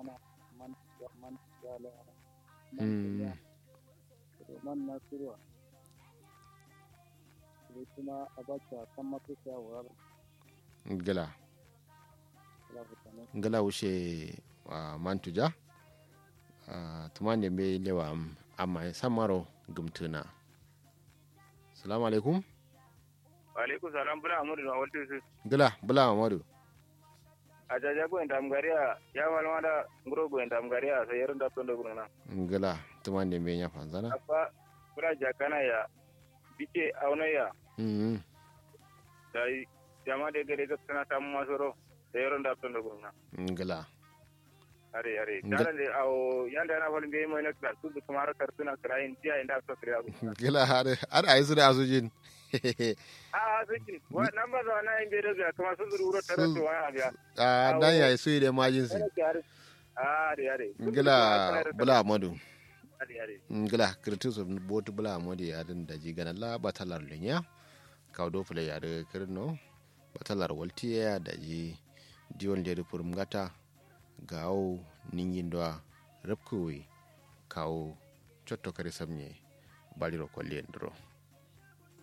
mana man man jala Mm. man na sirwa sai kuma abacha kan masu shawara ngila la fitane ngala wushe uh, mantuja uh, tumande be lewa am amma samaro gumtuna salamu alaikum alaikum salam bula amuru na waltu su ngila bula amadu a jaja go endam garia ya walma da ngro go endam garia sai yaron da tondo gurna ngila tumande be nya fanzana apa bula jakana ya bice auna ya mm dai jama de gare ga kana tam masoro sai yaron da tondo gurna ngila are are Nga- dala de aw yanda na falin be mo na kar su kuma har kartuna krayin tiya inda so kriya go ngila har har ayi su da asujin a a saki wa namba da na in be da kuma sun zuru ro tare Sun- to wa abiya a dan yayi su da majin su are are are ngila bula amadu are are ngila kirtus botu bula amadu ya din da jigana la batalar linya kawdo fule ya da kirno batalar waltiya da ji diwon da rufur ngata gawo ningin doa repkuwi kawo cotto kare samye baliro ko lendro